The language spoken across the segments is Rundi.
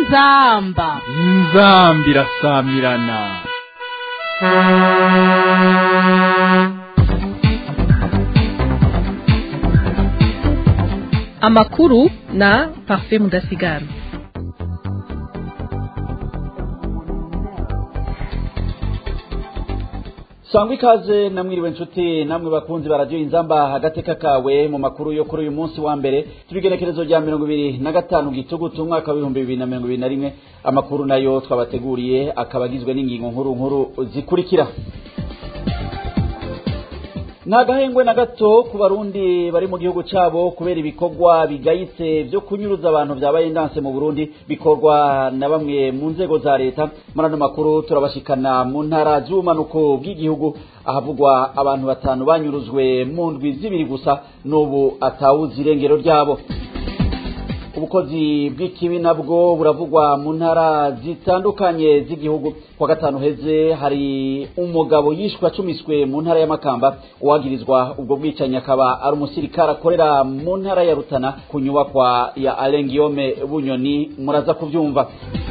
inzamba inzambi irasamirana amakuru na parfait mudasigara sangwa ikaze namwiriwe nshuti namwe bakunzi baradiyo inzamba agateka kawe mu makuru yo kuri uyu munsi wa mbere tubigenekerezo rya mirongo ibiri na gatanu gitugutu umwaka w'ibihumbi bibiri na mirongo ibiri na rimwe amakuru nayo twabateguriye akaba agizwe n'ingingo nkuru nkuru zikurikira nta gahengwe na gato ku barundi bari mu gihugu cyabo kubera ibikorwa bigayitse byo kunyuruza abantu byabaye indanse mu burundi bikorwa na bamwe mu nzego za leta muri ano makuru turabashikana mu ntara z'ubumanuko bw'igihugu ahavugwa abantu batanu banyuruzwe mu ndwi zibiri gusa n'ubu atawuzi irengero ryabo ubukozi bw'ikibi nabwo buravugwa mu ntara zitandukanye z'igihugu kwa gatanu heze hari umugabo yishwe acumiswe mu ntara y'amakamba uwagirizwa ubwo bwicanyi akaba ari umusirikare akorera mu ntara ya rutana ku nyubakwa ya alengiyome bunyoni muraza kubyumva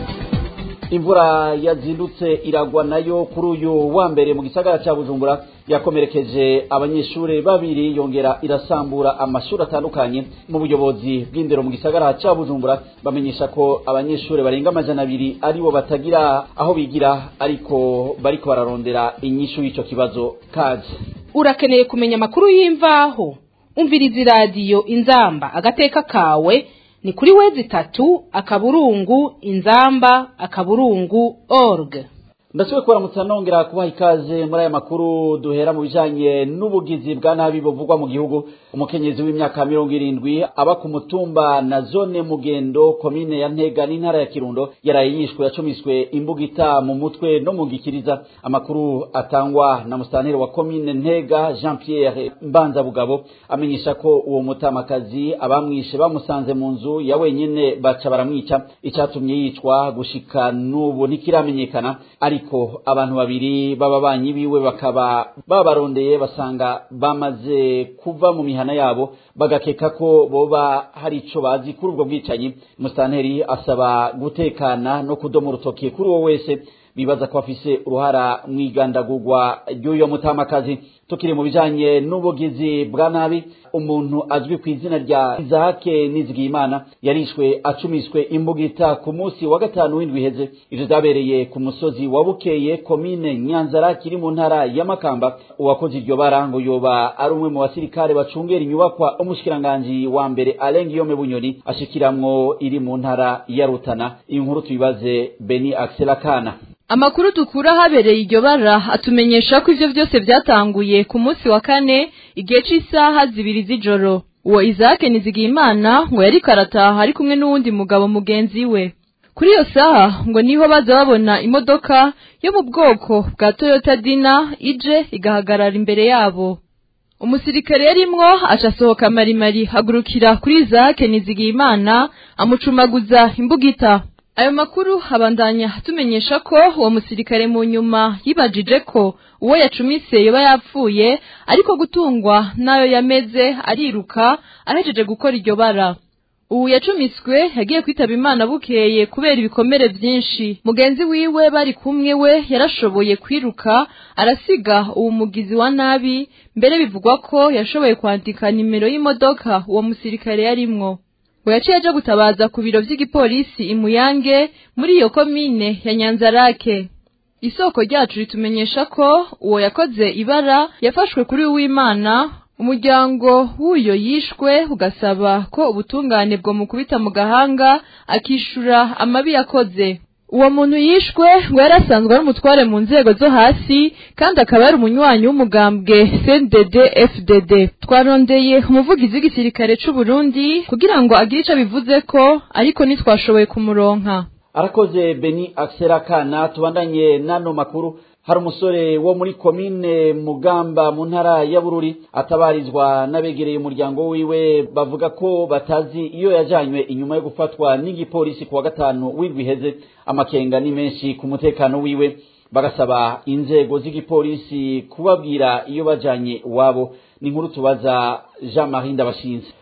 imvura yazindutse iragwa nayo kuri uyu wa mbere mu gisagara cya bujumbura yakomerekeje abanyeshuri babiri yongera irasambura amashuri atandukanye mu buyobozi bw'indero mu gisagara cya bujumbura bamenyesha ko abanyeshuri barenga amajana abiri aribo batagira aho bigira ariko bariko bararondera inyishu y'icyo kibazo kaje urakeneye kumenya amakuru y'imvaho umviriza iradiyo inzamba agateka kawe ni kuri wezi itatu akaburungu inzamba akaburungu org ndasubiye kubaramutsa nongera kubaha ikaze muri aya makuru duhera mu bijanye n'ubugizi bwa nabi buvugwa mu gihugu umukenyezi w'imyaka mirongo irindwi aba ku mutumba na zone mugendo komine ya ntega n'intara ya kirundo yaraye yishwe yacumiswe imbugita mu mutwe no mu gikiriza amakuru atangwa na musitanteri wa komine ntega jean pierre mbanzabugabo amenyesha ko uwo mutamakazi abamwishe bamusanze mu nzu ya wenyene baca baramwica icyatumye yicwa gushika n'ubu ntikiramenyekana ariko abantu babiri b'ababanyi biwe bakaba babarondeye basanga bamaze kuva mu mihana yabo bagakeka ko boba hari ico bazi kuri ubwo bwicanyi musitanteri asaba gutekana no kudoma urutoki kuri uwo wese bibaza ko afise uruhara mu igandagurwa ry'uyo mutamakazi tukiri mu bijanye n'ubugizi bwa nabi umuntu azwi ku izina rya izahake nizigiyimana yarishwe acumiswe imbugita ku munsi wa gatanu w'indwi iheze ivyo vyabereye ku musozi wa bukeye komine nyanzara kiri mu ntara ya makamba uwakoze iryo bara ngo yoba ari umwe mu basirikare bacungera inyubakwa umushikiranganji wa mbere alengiyome bunyoni ashikiramwo iri mu ntara ya rutana iyi nkuru tuyibaze beni akselakana amakuru dukura habereye iryo bara atumenyesha ko ivyo vyose vyatanguye ku munsi wa kane igihe c'isaha zibiri z'ijoro uwo izake nizigiyimana ngo yariko arataha ari kumwe n'uwundi mugabo mugenzi we kuri iyo saha ngo niho baza babona imodoka yo mu bwoko bwa toyota dina ije igahagarara imbere yabo umusirikare yarimwo aca asohoka marimari hagurukira kuri izake nizigiyimana amucumaguza imbugita ayo makuru abandanya tumenyesha ko uwo musirikare mu nyuma yibajije ko uwo yacumise yoba yapfuye ariko gutungwa n'ayo yameze ariruka ahejeje gukora iryo bara ubu yacumiswe yagiye kwitaba imana bukeye kubera ibikomere byinshi mugenzi wiwe bari kumwe we yarashoboye kwiruka arasiga uwo mugizi wa nabi mbere bivugwa ko yashoboye kwandika nimero y'imodoka uwo musirikare yarimwo ngo yaciye aje gutabaza ku biro vy'igipolisi imuyange muri iyo komine ya nyanzarake isoko ryacu ritumenyesha ko uwo yakoze ibara yafashwe kuri uwimana umuryango w'uyo yishwe ugasaba ko ubutungane bwo mukubita mu gahanga akishura amabi yakoze uwo muntu yishwe ngo yari asanzwe ari umutware mu nzego zo hasi kandi akaba yari umunywanyi w'umugambwe CNDD FDD twarondeye umuvugizi w'igisirikare c'u Burundi kugira ngo agire ico bivuze ko ariko ntitwashoboye kumuronka arakoze beni akserakana tubandanye n'ano makuru hari umusore wo muri komine mugamba mu ntara ya bururi atabarizwa n'abegereye umuryango wiwe bavuga ko batazi iyo yajanywe inyuma yo gufatwa n'igipolisi ku wa gatanu w'indwi iheze amakenga ni menshi ku mutekano wiwe bagasaba inzego z'igipolisi kubabwira iyo bajanye iwabo ni inkuru tubaza jean marie ndabashinze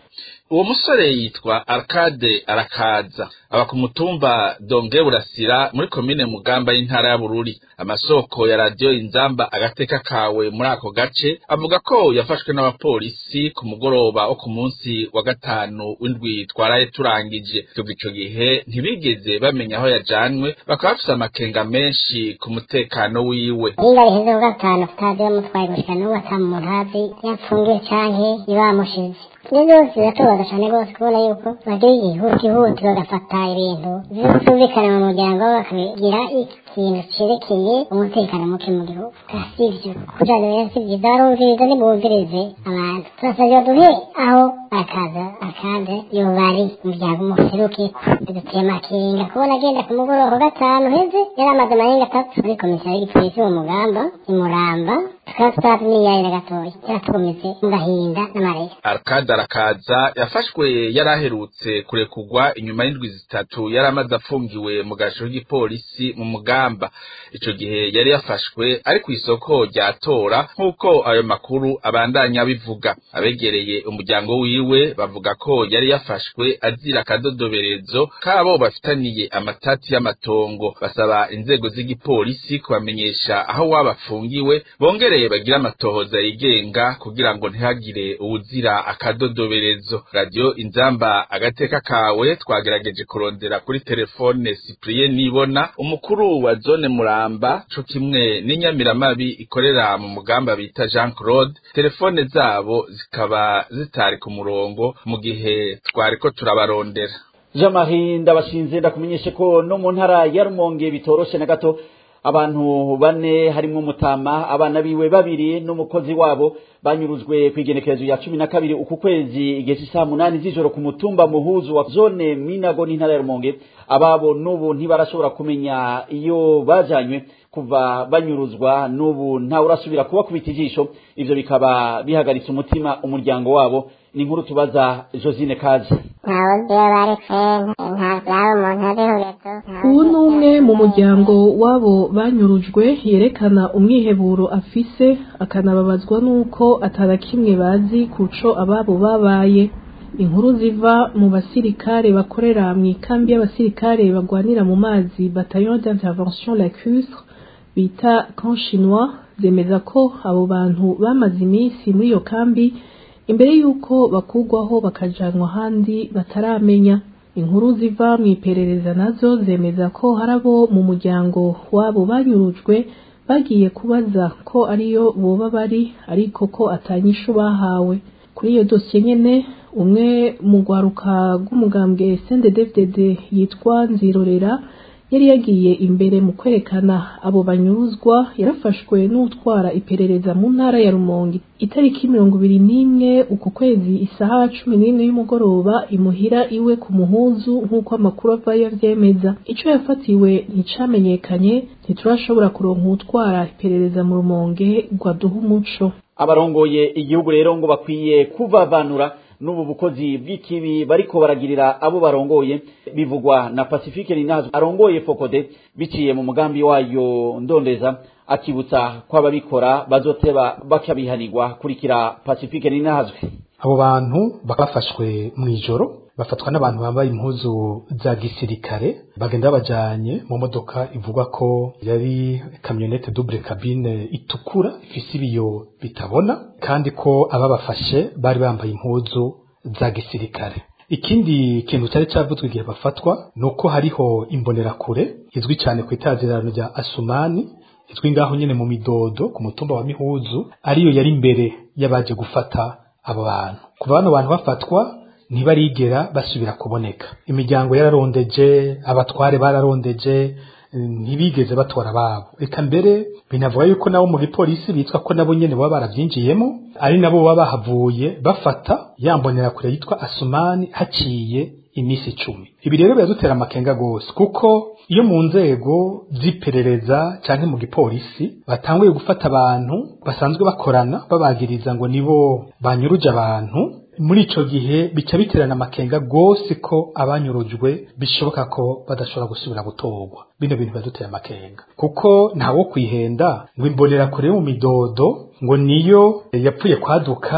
uwo musore yitwa Arcade arakaza aba ku mutumba Donge Burasira muri komine Mugamba y'intara ya Bururi amasoko ya radio Inzamba agateka kawe muri ako gace avuga ko yafashwe n'abapolisi ku mugoroba wo ku munsi wa gatanu w'indwi twaraye turangije kuva ico gihe ntibigeze bamenya aho yajanwe bakaba bafise amakenga menshi ku mutekano wiwe niba riheze ku gatanu tutazi bamutwaye gushika n'ubu ata muntu azi yapfungiye canke ibamushize ibyo byose biratubaza cyane rwose kubona yuko bagira igihuti bagafata ibintu bitumvikana mu muryango bakabigira ikintu cerekeye umutekano muke mu gihugu sivyo kujana rero si byiza barumviriza ntibumvirize abantu turasabye baduhe aho akaza akande yobari umuryango umuseruke biduteye amakenga kubona agenda ku mugoroba ku gatanu heze yari amaze amarenga atatu muri komisiyo y'igipolisi mu mugamba imuramba tukaba tutaramenyanye gatoya yaratukomeze mu gahinda n'amarira Arcade arakaza yafashwe yari aherutse kurekurwa inyuma y'indwi zitatu yari amaze afungiwe mu gasho k'igipolisi mu mugamba ico gihe yari yafashwe ari ku isoko rya tora nk'uko ayo makuru abandanya bivuga abegereye umuryango wiwe bavuga ko yari yafashwe azira akadodoberezo kabo bafitaniye amatati y'amatongo basaba inzego z'igipolisi kubamenyesha aho waba afungiwe bongereye bagira amatohoza yigenga kugira ngo ntihagire uwuzira akadodoberezo radio inzamba agateka kawe twagerageje kurondera kuri telefone Cyprien Nibona umukuru wa zone Muramba co kimwe n'inyamiramabi ikorera mu mugamba bita Jean Claude telefone zabo zikaba zitari ku murongo mu gihe twariko turabarondera Jean Marie ndabashinze ndakumenyeshe ko no mu ntara ya Rumonge bitoroshe na gato abantu bane harimwo mutama abana biwe babiri n'umukozi wabo banyurujwe kwigenekerezo ya cumi na kabiri uku kwezi igihe cy'isaha munani z'ijoro ku mutumba muhuzu wa zone minago n'intara ya rumonge ababo n'ubu ntibarashobora kumenya iyo bajanywe kuva banyuruzwa n'ubu ntawe urasubira kubakubita ijisho ivyo bikaba bihagaritse umutima umuryango wabo ni inkuru tubaza josine kazi ntawe iyo baretse nta byaba umuntu abihurezo ubu ni umwe mu muryango w'abo banyurujwe yerekana umwiheburo afise akanababazwa n'uko atara kimwe bazi kuco ababo babaye inkuru ziva mu basirikare bakorera mu ikambi y'abasirikare bagwanira mu mazi bataillon d'intervention lacustre bita camp chinois zemeza ko abo bantu bamaze iminsi muri iyo kambi imbere y'uko bakugwaho bakajanwa ahandi bataramenya inkuru ziva mu iperereza nazo zemeza ko hari abo mu muryango wabo banyurujwe bagiye kubaza ko ariyo boba bari ariko ko atanyishu bahawe kuri iyo dosiye nyene umwe mu rwaruka rw'umugambwe CNDD-FDD yitwa Nzirorera yari yagiye imbere mu kwerekana abo banyuruzwa yarafashwe n'utwara iperereza mu ntara ya Rumonge itariki mirongo ibiri n'imwe uku kwezi isaha cumi n'imwe y'umugoroba imuhira iwe ku muhuzu nk'uko amakuru avayo avyemeza ico yafatiwe nticamenyekanye ntiturashobora kuronka utwara iperereza mu Rumonge ngo aduhe umuco abarongoye igihugu rero ngo bakwiye kuvavanura n'ubu bukozi bw'ikibi bariko baragirira abo barongoye bivugwa na Pacifique Ninazo arongoye Fokode biciye mu mugambi wayo ndondeza akibutsa ko ababikora bazoteba bakabihanirwa kurikira Pacifique Ninazwe abo bantu bafashwe mu ijoro bafatwa n'abantu bambaye impuzu za gisirikare bagenda babajanye mu modoka ivugwa ko yari kamyonete double cabine itukura ifise ibiyo bitabona kandi ko ababafashe bari bambaye impuzu za gisirikare ikindi kintu cyari cyavuzwe igihe bafatwa ni uko hariho imbonerakure izwi cyane ku itazirano rya asumani izwi ngaho nyine mu midodo ku mutumba wa mihuzu ariyo yari imbere y'abaje gufata abo bantu kuva bano bantu bafatwa ntibarigera basubira kuboneka imiryango yararondeje abatware bararondeje ntibigeze batora ababo reka mbere binavuga yuko nabo mu gipolisi bitwa ko nabo nyene baba baravyinjiyemo ari nabo baba bahavuye bafata yambonera kure yitwa asumani haciye imisi icumi ibi rero biradutera amakenga gose kuko iyo mu nzego z'iperereza canke mu gipolisi batanguye gufata abantu basanzwe bakorana babagiriza ngo nibo banyuruje abantu muri ico gihe bica biterana amakenga gose ko abanyurujwe bishoboka ko badashobora gusubira gutorwa bino bintu biradutera amakenga kuko ntawo kwihenda ngo imbonera kure mu midodo ngo niyo yapfuye kwaduka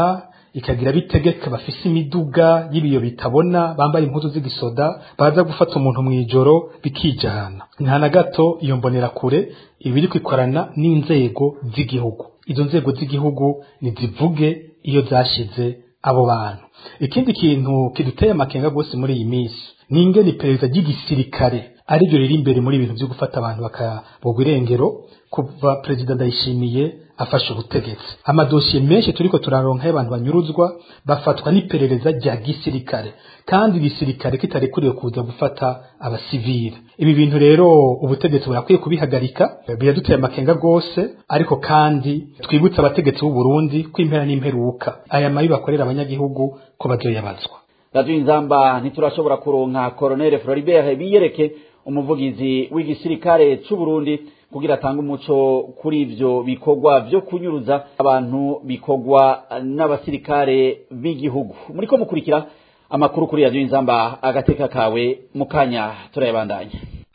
ikagira bitegeka bafise imiduga y'ibiyo bitabona bambaye impuzu z'igisoda baza gufata umuntu mu ijoro bikijana nta na gato iyo mbonera kure ibiri kwikorana n'inzego z'igihugu izo nzego z'igihugu nizivuge iyo zashize abo bantu ikindi kintu kiduteye amakenga rwose muri iyi minsi ni ingene iperereza ry'igisirikare ariryo riri imbere muri ibintu byo gufata abantu bakabogwa irengero kuva perezida ndayishimiye afashe ubutegetsi amadosiye menshi turiko turaronka y'abantu banyuruzwa bafatwa n'iperereza rya gisirikare kandi igisirikare kitarekuriwe kuza gufata abasivile ibi bintu rero ubutegetsi burakwiye kubihagarika biraduteye amakenga rwose ariko kandi twibutse abategetsi b'u Burundi ko impera n'imperuka aya mabi bakorera abanyagihugu ko bazoyabazwa radio inzamba ntiturashobora kuronka colonel Floribert biyereke umuvugizi w'igisirikare c'u Burundi kugira atange umuco kuri ivyo bikorwa vyo kunyuruza abantu bikorwa n'abasirikare b'igihugu muriko mukurikira amakuru kuri radio inzamba agateka kawe mukanya turayabandanya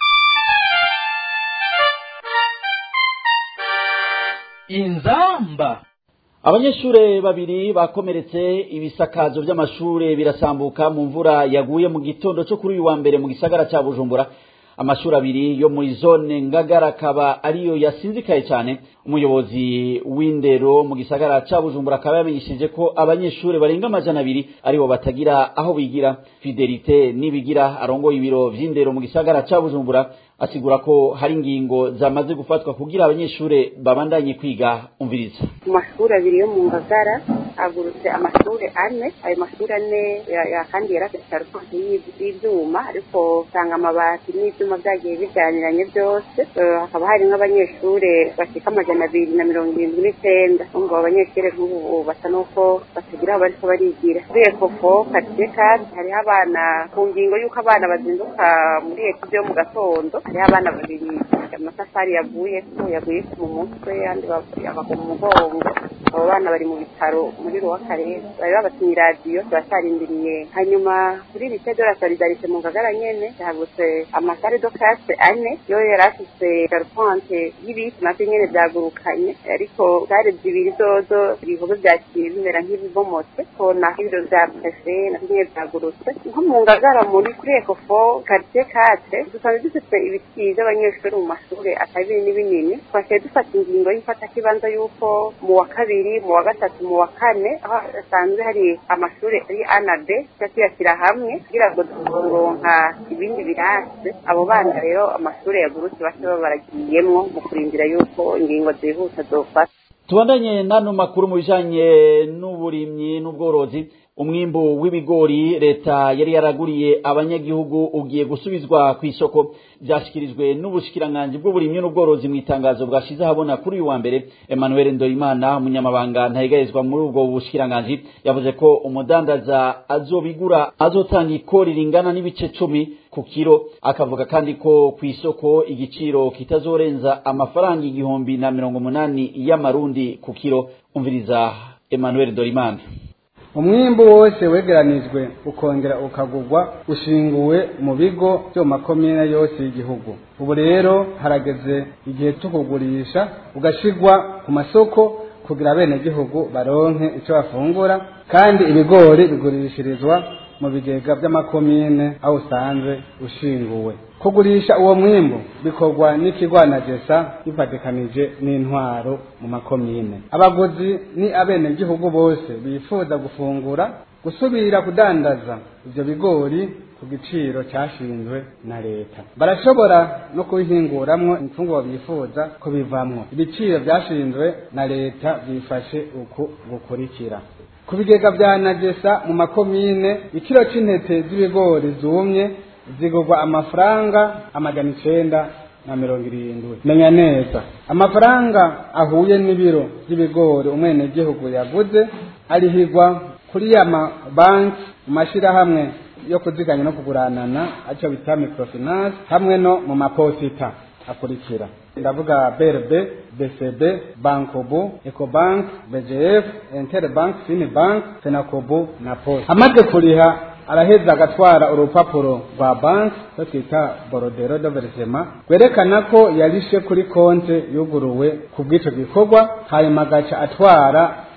inzamba abanyeshure babiri bakomeretse ibisakazo vy'amashure birasambuka mu mvura yaguye mu gitondo co kuri uyu wa mbere mu gisagara ca Bujumbura amashuri abiri yo muri zone ngagara akaba ariyo yasinzikaye cyane umuyobozi w'indero mu gisagara ca bujumbura akaba yamenyesheje ko abanyeshuri barenga amajana abiri aribo batagira aho bigira fidelite nibigira arongoye ibiro vy'indero mu gisagara ca bujumbura asigura ko hari ingingo zamaze gufatwa kugira abanyeshuri babandanye kwiga umviriza mu mashuri abiri yo mu ngagara hagurutse amashuri ane ayo mashuri ane kandi yari afite sarufansi y'ibyuma ariko usanga amabati n'ibyuma byagiye bijyaniranye byose hakaba hari nk'abanyeshuri bashika amajana abiri na mirongo irindwi n'icyenda ngo abanyeshuri nk'ubu basa n'uko batagira aho bariko barigira kuri ekofo karitsiye kandi hariho abana ku ngingo y'uko abana bazinduka muri eko byo mu gatondo hariho abana babiri amatafari yaguye ko yaguye mu mutwe andi abagwa mu mugongo abo bana bari mu bitaro muri ruwa karere bari babatumye iradiyo turacarindiriye hanyuma kuri lise de la solidarite mu ngagara nyene yagutse amasare do classe ane yo yari afise garupante y'ibiti navyo nyene vyagurukanye ariko sare zibiri zozo ibikorwa vyaciye bimera nk'ibibomotse ko naho ibiro vya prefe navyo nyene vyagurutse nko mu ngagara muri kuri ekofo quartier kate dusanzwe dufite ibiti vy'abanyeshuri mu mashure atari binini binini twaciye dufata ingingo y'ifatakibanza y'uko mu wa kabiri mu wa gatatu mu wa kane aho hasanzwe hari amashuri ari a na b tuca tuyashyira hamwe kugira ngo turonka ibindi birase abo bana rero amashuri yagurutse bace baba baragiyemwo mu kurindira yuko ingingo zihuta zofata tubandanye n'ano makuru mu bijanye n'uburimyi n'ubworozi umwimbu w'ibigori leta yari yaraguriye abanyagihugu ugiye gusubizwa ku isoko byashyikirijwe n'ubushikiranganji bw'uburimyi n'ubworozi mu itangazo bwashize ahabona kuri uyu wa mbere emmanuel ndoyimana umunyamabanga ntayigarizwa muri ubwo bushikiranganji yavuze ko umudandaza azobigura azotanga ikori ringana n'ibice cumi ku kiro akavuga kandi ko ku isoko igiciro kitazorenza amafaranga igihumbi na mirongo umunani y'amarundi ku kiro umviriza emmanuel dorimana umwimbu wose wegeranijwe ukongera ukagurwa ushinguwe mu bigo byo mu makomine yose y'igihugu ubu rero harageze igihe cyo kugurisha ugashigwa ku masoko kugira abenegihugu baronke icyo bafungura kandi ibigori bigurishirizwa mu bigega by'amakomine aho usanzwe ushinguwe kugurisha uwo mwimbu bikorwa n'ikigwanagesa bifatikanije n'intwaro mu makomine abaguzi ni abenegihugu bose bifuza gufungura gusubira kudandaza ivyo bigori ku giciro cyashinzwe na leta barashobora no kubihinguramwo imfungurwa bifuza ko bivamwo ibiciro byashinzwe na leta byifashe uku gukurikira ku bigega bya nagesa mu makomine ikiro c'intete z'ibigori zumye zigurwa amafaranga amajana icenda na mirongo irindwi menya neza amafaranga ahuye n'ibiro by'ibigori umwenegihugu yaguze arihigwa kuri ya mabanki mu mashirahamwe yo kuziganya no kuguranana aco bita microfinance hamwe no mu maposita akurikira ndavuga BRB, BCB, Bankobu, Ecobank, BGF, Interbank, Finibank, Fenakobu na Post. Amaze kuriha araheza agatwara urupapuro rwa banki rwo twita borodero de verisema rwerekana ko yarishe kuri konte yuguruwe ku bw'icyo gikorwa hanyuma agaca atwara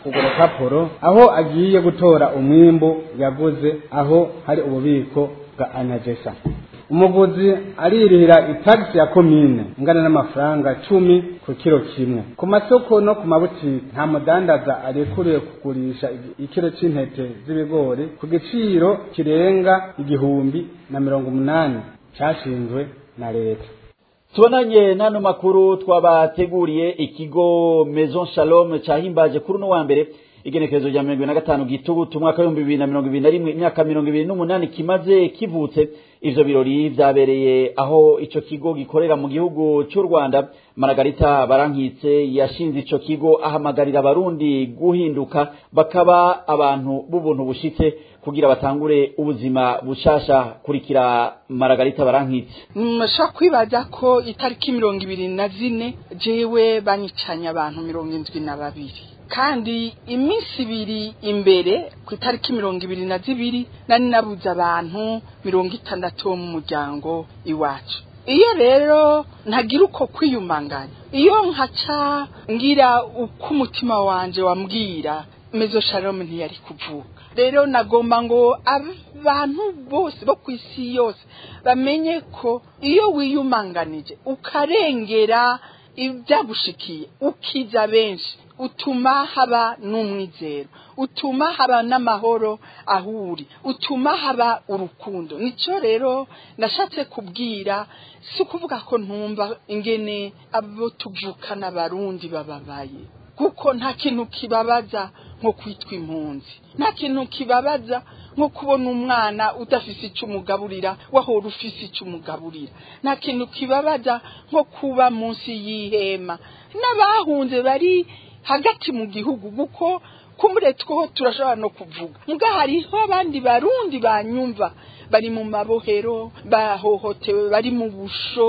urwo rupapuro aho agiye gutora umwimbu yaguze aho hari ububiko bwa anagesa umuguzi aririhira itagisi ya komine ingana n'amafaranga cumi ku kiro kimwe ku masoko no ku mabutiki nta mudandaza arekuriwe kugurisha ikiro c'intete z'ibigori ku giciro kirenga igihumbi na mirongo umunani cashinzwe na leta tubonanye n'ano makuru twabateguriye ikigo maison shalom cahimbaje kuri uno wa mbere igenekerezo rya mirongo ibiri na gatanu gitugutu umwaka w'ibihumbi bibiri na mirongo ibiri na rimwe imyaka mirongo ibiri n'umunani kimaze kivutse ivyo birori vyabereye aho ico kigo gikorera mu gihugu c'u rwanda maragarita barankitse yashinze ico kigo ahamagarira abarundi guhinduka bakaba abantu b'ubuntu bushitse kugira batangure ubuzima bushasha kurikira maragarita barankitse mushobora kwibaza ko itariki mirongo ibiri na zine jewe banyicanye abantu mirongo indwi na babiri kandi iminsi ibiri imbere ku itariki mirongo ibiri na zibiri nari nabuze abantu mirongo itandatu bo mu muryango iwacu iyo rero ntagira uko kwiyumanganya iyo nkaca ngira uko umutima wanje wambwira mezo shalom ntiyari kuvuka rero nagomba ngo abantu bose bo ku isi yose bamenye ko iyo wiyumanganije ukarengera ibyagushikiye ukiza benshi utuma haba n'umwizero utuma haba n'amahoro aho uri utuma haba urukundo nicyo rero nashatse kubwira si ukuvuga ko ntumva ingene abo tuvukana abarundi bababaye kuko nta kintu kibabaza nko kwitwa impunzi nta kintu kibabaza nko kubona umwana udafise icyo umugaburira wahora ufise icyo umugaburira nta kintu kibabaza nko kuba munsi y'ihema n'abahunze bari hagati mu gihugu kuko kumbure two turashobora no kuvuga muga hariho abandi barundi banyumva bari mu mabohero bahohotewe bari mu busho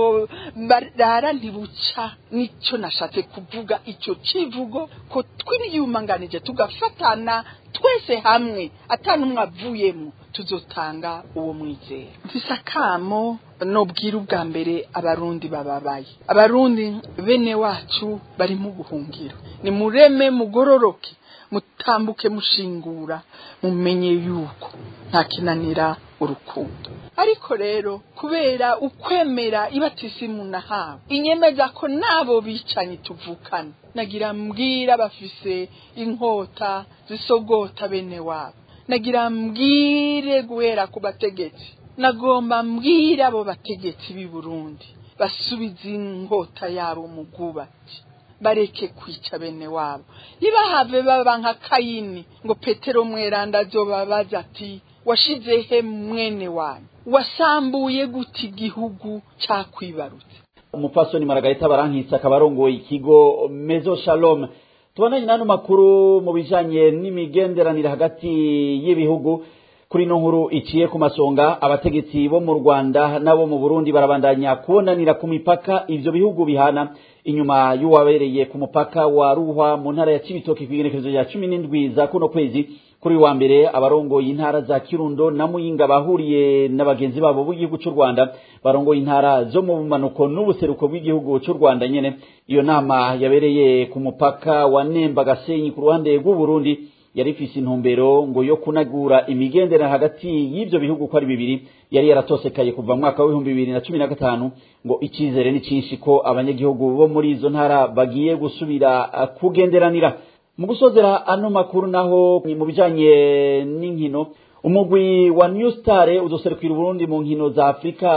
barara ntibuca nicyo nashatse kuvuga icyo kivugo ko twiyumanganije tugafatana twese hamwe atanumwe avuyemo tuzotanga uwo mwizero mfise akamo nobwira ubwa mbere abarundi bababaye abarundi bene wacu bari mu buhungiro ni mureme mugororoke mutambuke mushingura mumenye yuko nta kinanira urukundo ariko rero kubera ukwemera ibatisimu nahawe inyemeza ko nabo bicanyi tuvukana nagira mbwira bafise inkota zisogota bene wabo nagira mbwire guhera ku bategetsi nagomba mbwira abo bategetsi b'i Burundi basubiza inkota yabo mu bwubatsi bareke kwica bene wabo ntibahave baba nka kayini ngo petero mweranda azobabaza ati washize he mwene wanyu wasambuye gute igihugu cyakwibarutse umupfasoni maragarita barankitse akaba arongoye ikigo mezo shalom tubonanye n'ano makuru mu bijanye n'imigenderanire hagati y'ibihugu kuri ino nkuru iciye ku masonga abategetsi bo mu rwanda n'abo mu burundi barabandanya kubonanira ku mipaka ivyo bihugu bihana inyuma y'uwabereye ku mupaka wa ruhwa mu ntara ya cibitoki kw'igenekerezo rya cumi n'indwi za kuno kwezi kuri wa mbere abarongoye intara za kirundo na muyinga bahuriye na bagenzi babo b'igihugu cy'u rwanda barongoye intara zo mu bumanuko n'ubuseruko bw'igihugu cy'u rwanda nyene iyo nama yabereye ku mupaka wa nemba gasenyi ku ruhande rw'uburundi yari ifise intumbero ngo yo kunagura imigendera hagati y'ivyo bihugu ko ari bibiri yari yaratosekaye kuva mu mwaka w'ibihumbi bibiri na cumi na gatanu ngo icizere ni cinshi ko abanyagihugu bo muri izo ntara bagiye gusubira uh, kugenderanira mu gusozera ano makuru naho mu bijanye n'inkino umugwi wa new star uzoserukira uburundi mu nkino za afurika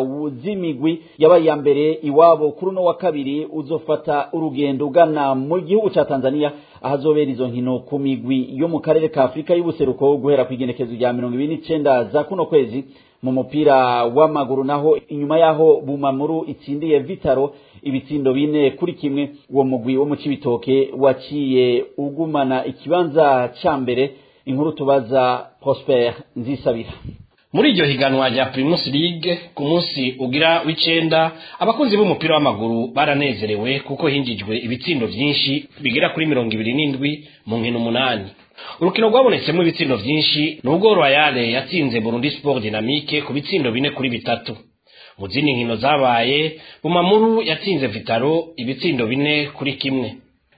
z'imigwi yabaye iya mbere iwabo kuri uno wa kabiri uzofata urugendo ugana mu gihugu ca tanzania ahazobera izo nkino ku migwi yo mu karere ka afurika y'ubuseruko guhera ku igenekezo rya mirongo ibiri n'icenda za kuno kwezi mu mupira w'amaguru naho inyuma yaho bumamuru itsindiye vitaro ibitsindo bine kuri kimwe uwo mugwi wo mu cibitoke waciye ugumana ikibanza ca mbere inkuru tubaza prosper nzisabira muri iryo higanwa rya primus league ku munsi ugira w'icenda abakunzi b'umupira w'amaguru baranezerewe kuko hinjijwe ibitsindo vyinshi bigera kuri mirongo ibiri n'indwi mu nkino umunani urukino rwabonetsemo ibitsindo vyinshi nubwo royale yatsinze burundi sport dynamique ku bitsindo bine kuri bitatu mu zindi nkino zabaye bumamuru yatsinze vitaro ibitsindo bine kuri kimwe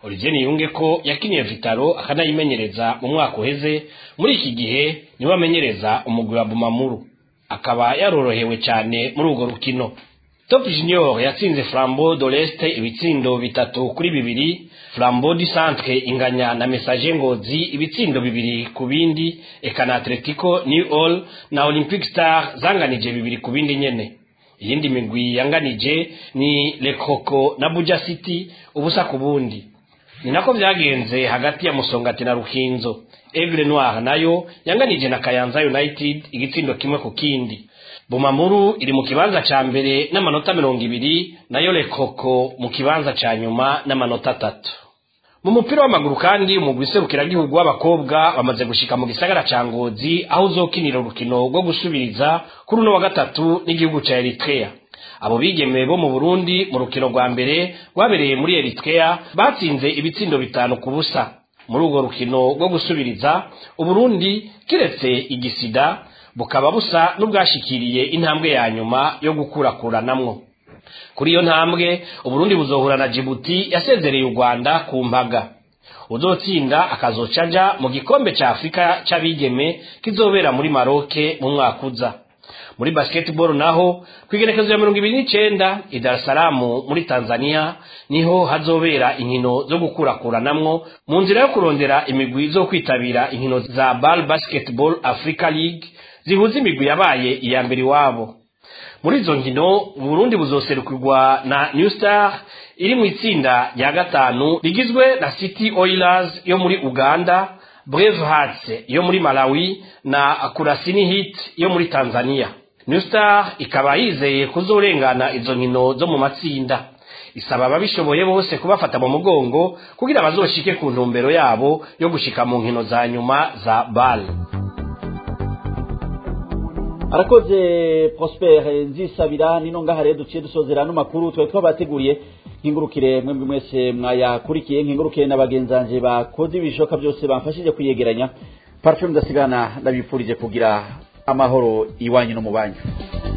Olivier Niyunge ko yakiniye Vitaro akanayimenyereza mu mwaka uheze muri iki gihe niwe amenyereza umugwi wa Bumamuru akaba yarorohewe cyane muri urwo rukino Top Junior yatsinze Flambeau de l'Est ibitsindo bitatu kuri bibiri Flambeau du Centre inganya na Messager Ngozi ibitsindo bibiri ku bindi eka na Atletico New All na Olympic Star zanganije bibiri ku bindi nyene iyindi migwi yanganije ni Le Croco na Buja City ubusa ku bundi ni nako vyagenze hagati ya Musongati na Rukinzo Aigle Noir nayo yanganije na Kayanza United igitsindo kimwe ku kindi Bumamuru iri mu kibanza ca mbere n'amanota mirongo ibiri nayo Lekoko mu kibanza ca nyuma n'amanota atatu mu mupira w'amaguru kandi umugwi serukiragihugu w'abakobwa bamaze gushika mu gisagara ca Ngozi aho uzokinira urukino rwo gusubiriza kuri uno wa gatatu n'igihugu ca Eritrea abo bigeme bo mu Burundi mu rukino rwa mbere rwabereye muri Eritrea batsinze ibitsindo bitanu ku busa muri urwo rukino rwo gusubiriza Uburundi kiretse igisida bukaba busa n'ubwashikiriye intambwe ya nyuma yo gukurakuranamwo kuri iyo ntambwe uburundi buzohura na jibuti yasezereye u rwanda ku mpaga uzotsinda akazoca aja mu gikombe ca afurika c'abigeme kizobera muri maroke mu mwaka uza muri basketball naho kwigerekezo ya mirongo ibiri n'icenda i dar es salaam muri tanzania niho hazobera inkino zo gukurakuranamwo mu nzira yo kurondera imigwi zo kwitabira inkino za bal basketball africa league zihuza imigwi yabaye iya mbere iwabo muri izo nkino burundi buzoserukirwa na new star iri mu itsinda rya gatanu rigizwe na city oilers yo muri uganda brave hearts yo muri malawi na kurasini hit yo muri tanzania new star ikaba yizeye kuzorengana izo nkino zo mu matsinda isaba ababishoboye bose kubafata mu mugongo kugira bazoshike ku ntumbero yabo yo gushika mu nkino za nyuma za bal arakoze prosper nzisabira nino ngaha rero duciye dusozera ano makuru twari twabateguriye nkingurukire mwemwe mwese mwayakurikiye nkingurukire na bagenzanje bakoze ibishoka byose bamfashije kuyegeranya parfum ndasigana ndabifurije kugira amahoro iwanyu no mu banyu